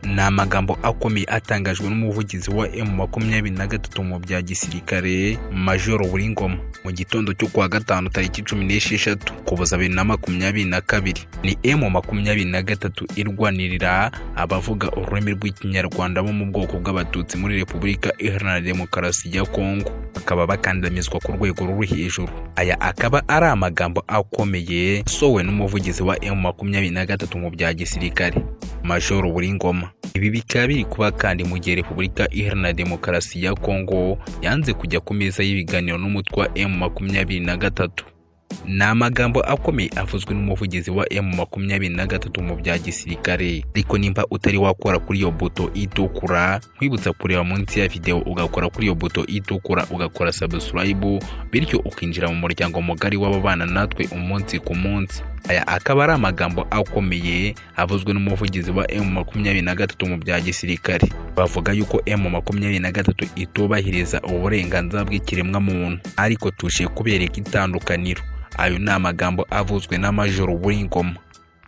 ni amagambo akomeye atangajwe n'umuvugizi wa emu makumyabiri na gatatu mu bya gisirikare majoro buringoma mu gitondo cyo kuwa gatanu tariki cumi n'esheshatu kuboza bibiri na makumyabiri na kabiri ni emu makumyabiri na gatatu irwanirira abavuga ururimi rw'ikinyarwanda bo mu bwoko bw'abatutsi muri repubulika iharanira demokarasi ya kongo bakaba bakandamizwa ku rwego ruri hejuru aya akaba ari amagambo akomeye sowe n'umuvugizi wa emu makumyabiri na gatatu mu bya gisirikare majoro buringoma ibi bikaba biri kuba kandi mu gihe repubulika iharanira demokarasi ya kongo yanze kujya ku meza y'ibiganiro n'umutwe wa emu makumyabiri na gatatu ni amagambo akomeye avuzwe n'umuvugizi wa emu makumyabiri na gatatu mu bya gisirikare ariko nimba utari wakora kuri iyo buto itukura nkwibutsa kureba munsi ya videwo ugakora kuri iyo buto itukura ugakora sabusilayibu bityo ukinjira mu muryango mugari w'ababana natwe umunsi ku munsi aya akaba ari amagambo akomeye avuzwe n'umuvugizi wa emu makumyabiri na gatatu mu bya gisirikare bavuga yuko emu makumyabiri na gatatu itubahiriza uburenganzira bw'ikiremwamuntu ariko tuje kubereka itandukaniro ayo ni amagambo avuzwe n'amajoro buringoma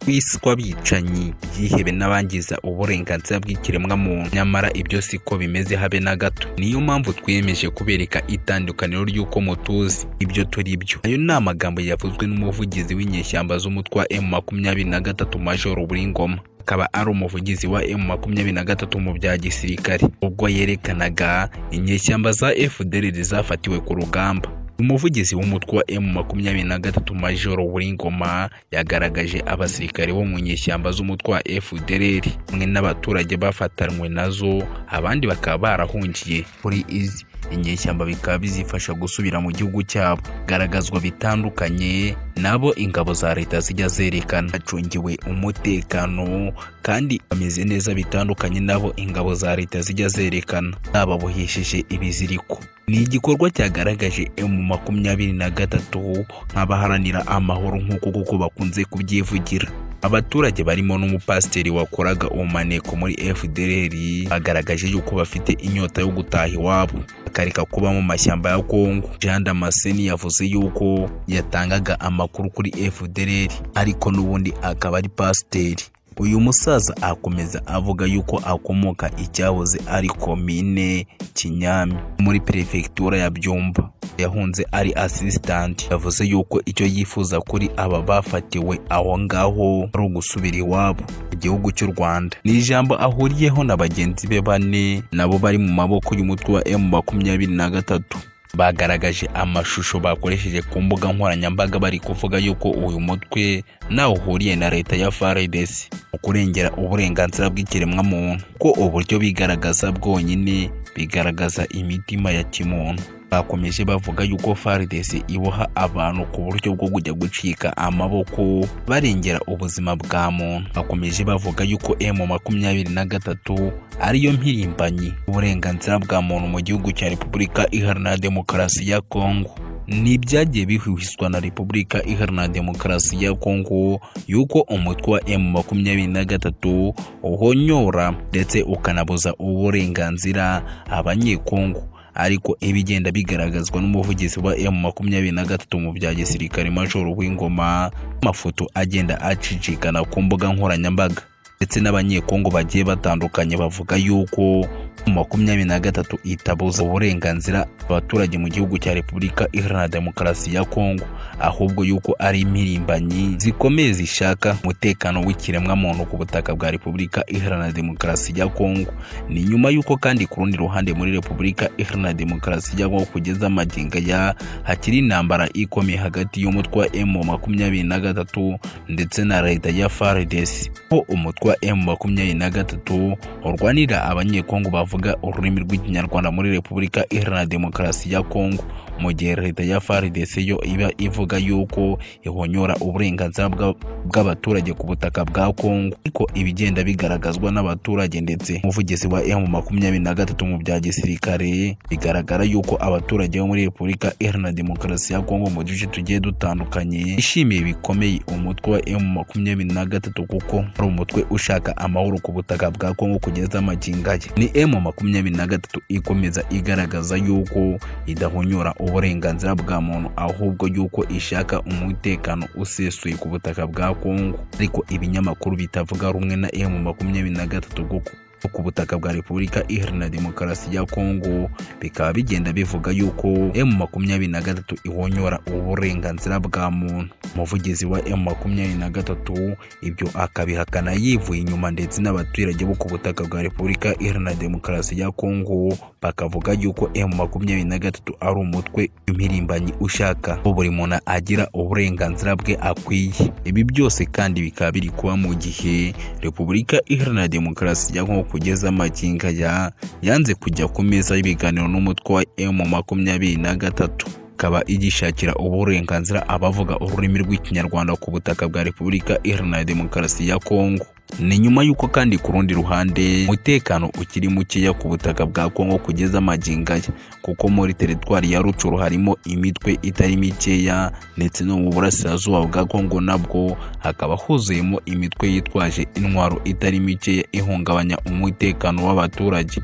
kwiswa bicanyi byihebe n'abangiza uburenganzira bw'ikiremwamuntu nyamara ibyo siko bimeze habe na gato niyo mpamvu twiyemeje kubereka itandukaniro ry'uko mutuzi ibyo turi byo ayo ni amagambo yavuzwe n'umuvugizi w'inyeshyamba z'umutwe wa emu makumyabiri na gatatu majoro buringoma akaba ari umuvugizi wa emu makumyabiri na gatatu mu bya gisirikare ubwo yerekanaga inyeshyamba za fdr zafatiwe ku rugamba umuvugizi w'umutwe wa emu makumyabiri na gatatu majoro buringoma yagaragaje abasirikare bo mu nyeshyamba z'umutwe wa fdr hamwe n'abaturage bafatanywe nazo abandi bakaba barahungiye kuri izi inyeshyamba bikaba bizifasha gusubira mu gihugu cyabo garagazwa bitandukanye nabo ingabo za leta zijya zerekana bacungiwe umutekano kandi bameze neza bitandukanye nabo ingabo za leta zijya zerekana bababohesheje ibiziriko ni igikorwa cyagaragaje emu makumyabiri na gatatu nk'abaharanira amahoro nk'uko kuko bakunze kubyivugira abaturage barimo n'umupasiteri wakoraga umaneko muri fdr bagaragaje yuko bafite inyota yo gutaha iwabo bakareka kuba mu mashyamba ya kongo jean damascene yavuze yuko yatangaga amakuru kuri fdr ariko n'ubundi akaba ari pasiteri uyu musaza akomeza avuga yuko akomoka icyahoze ari komine kinyami muri perefegitura ya byumba yahunze ari asisitanti yavuze yuko icyo yifuza kuri aba bafatiwe aho ngaho ari ugusubira iwabo mu gihugu cy'u rwanda ni ijambo ahuriyeho na bagenzi be bane nabo bari mu maboko y'umutwe wa emu makumyabiri na gatatu bagaragaje amashusho bakoresheje ku mbuga nkoranyambaga bari kuvuga yuko uyu mutwe nawe uhuriye na leta ya FARDC mu kurengera uburenganzira bw'ikiremwamuntu ko uburyo bigaragaza bwonyine bigaragaza imitima ya kimuntu bakomeje bavuga yuko FARDC iboha abantu ku buryo bwo kujya gucika amaboko barengera ubuzima bwa muntu bakomeje bavuga yuko emu makumyabiri na gatatu ariyo mpirimbanyi uburenganzira bwa muntu mu gihugu cya repubulika iharanira demokarasi ya kongo ntibyagiye bihwiswa na repubulika iharanira demokarasi ya kongo yuko umutwe wa emu makumyabiri na gatatu uhonyora ndetse ukanabuza uburenganzira abanyekongo ariko ibigenda bigaragazwa n'umuvugizi wa emu makumyabiri na gatatu mu bya gisirikare majoro w'ingoma amafoto agenda acicikana ku mbuga nkoranyambaga ndetse n'abanyekongo bagiye batandukanye bavuga yuko makumyabiri na gatatu itabuza uburenganzira abaturage mu gihugu cya repubulika iharanira demokarasi ya kongo ahubwo yuko ari impirimbanyi zikomeye zishaka umutekano w'ikiremwamuntu ku butaka bwa repubulika iharanira demokarasi ya kongo ni nyuma y'uko kandi ku rundi ruhande muri repubulika iharanira demokarasi ya kongo kugeza amagingo ya hakiri intambara ikomeye hagati y'umutwe wa emu makumyabiri na gatatu ndetse na leta ya faridesi aho umutwe wa emu makumyabiri na gatatu urwanira abanyekongo bavuga bavuga ururimi rw'ikinyarwanda muri repubulika iharanira demokarasi ya kongo mu gihe leta ya faridesi yo iba ivuga yuko ihonyora uburenganzira bw'abaturage ku butaka bwa kongo ariko ibigenda bigaragazwa n'abaturage ndetse umuvugizi wa emu makumyabiri na gatatu mu bya gisirikare bigaragara yuko abaturage bo muri repubulika iharanira demokarasi ya kongo mu duce tugiye dutandukanye bishimiye bikomeye umutwe wa emu makumyabiri na gatatu kuko ari umutwe ushaka amahoro ku butaka bwa kongo kugeza amaginga ye ni emu makumyabiri na gatatu ikomeza igaragaza yuko idahonyora uburenganzira bwa muntu ahubwo yuko ishaka umutekano usesuye ku butaka bwa kongo ariko ibinyamakuru bitavuga rumwe na emu makumyabiri na gatatu kuko ku butaka bwa repubulika iharanira demokarasi ya kongo bikaba bigenda bivuga yuko emu makumyabiri na gatatu ihonyora uburenganzira bwa muntu umuvugizi wa emu makumyabiri na gatatu ibyo akabihakana yivuye inyuma ndetse n'abaturage bo ku butaka bwa repubulika iharanira demokarasi ya kongo bakavuga yuko emu makumyabiri na gatatu ari umutwe impirimbanyi ushaka ko buri muntu agira uburenganzira bwe akwiye ibi byose kandi bikaba biri kuba mu gihe repubulika iharanira demokarasi ya kongo kugeza amakinga ya yanze kujya ku meza y'ibiganiro n'umutwe wa emu makumyabiri na gatatu ikaba igishakira uburenganzira abavuga ururimi rw'ikinyarwanda ku butaka bwa repubulika iharanira demokarasi ya kongo ni nyuma y'uko kandi ku rundi ruhande umutekano ukiri mukeya ku butaka bwa kongo kugeza amagingaya kuko muri teritwari ya rucuru harimo imitwe itari mikeya ndetse no mu burasirazuba bwa kongo nabwo hakaba huzuyemo imitwe yitwaje intwaro itari mikeya ihungabanya umutekano w'abaturage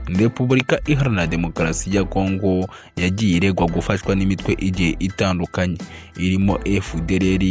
repubulika iharanira demokarasi ya kongo yagiye iregwa gufashwa n'imitwe igiye itandukanye irimo fdrr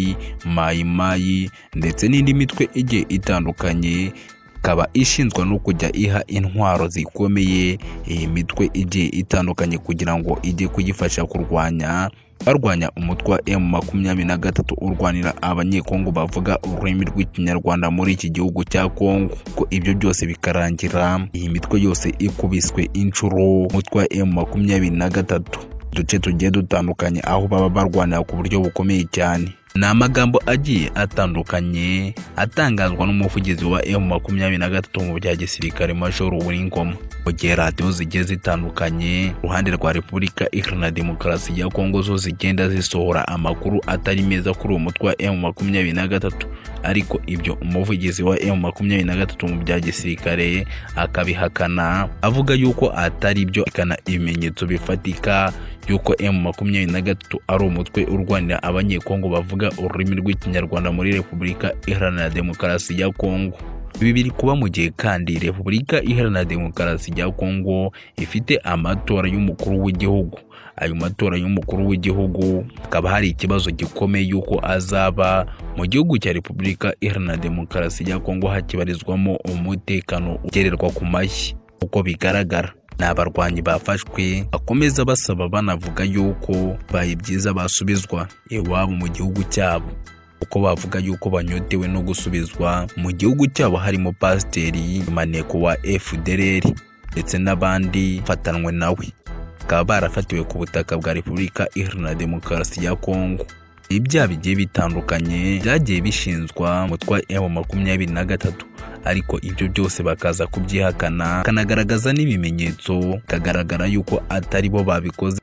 mayimayi ndetse n'indi mitwe igiye itandukanye ikaba ishinzwe no kujya iha intwaro zikomeye iyi mitwe igiye itandukanye kugira ngo ijye kuyifasha kurwanya barwanya umutwe wa emu makumyabiri na gatatu urwanira abanyekongo bavuga ururimi rw'ikinyarwanda muri iki gihugu cya kongo ko ibyo byose bikarangira iyi mitwe yose ikubiswe inshuro umutwe wa emu makumyabiri na gatatu uduce tugiye dutandukanye aho baba barwanira ku buryo bukomeye cyane ni amagambo agiye atandukanye atangazwa n'umuvugizi wa emu makumyabiri na gatatu mu bya gisirikare major w'ingoma mu gihe radiyo zigiye zitandukanye uruhande rwa repubulika iharanira demokarasi ya kongo zo zigenda zisohora amakuru atari meza kuri uwo mutwe wa emu makumyabiri na gatatu ariko ibyo umuvugizi wa emu makumyabiri na gatatu mu bya gisirikare akabihakana avuga yuko atari byo ikana ibimenyetso bifatika yuko emu makumyabiri na gatatu ari umutwe urwanira abanyekongo bavuga ururimi rw'ikinyarwanda muri repubulika iharanira demokarasi ya kongo ibi biri kuba mu gihe kandi repubulika iharanira demokarasi ya kongo ifite amatora y'umukuru w'igihugu ayo matora y'umukuru w'igihugu hakaba hari ikibazo gikomeye y'uko azaba mu gihugu cya repubulika iharanira demokarasi ya kongo hakibarizwamo umutekano ugererwa ku mashyi uko bigaragara ni abarwanyi bafashwe bakomeza basaba banavuga yuko baye byiza basubizwa iwabo mu gihugu cyabo uko bavuga yuko banyotewe no gusubizwa mu gihugu cyabo harimo pasiteri maneko wa fdr ndetse n'abandi bafatanywe nawe bakaba barafatiwe ku butaka bwa repubulika iharanira demokarasi ya kongo ibyaha bigiye bitandukanye byagiye bishinzwa umutwe wa emu makumyabiri na gatatu ariko ibyo byose bakaza kubyihakana bakanagaragaza n'ibimenyetso bikagaragara yuko atari bo babikoze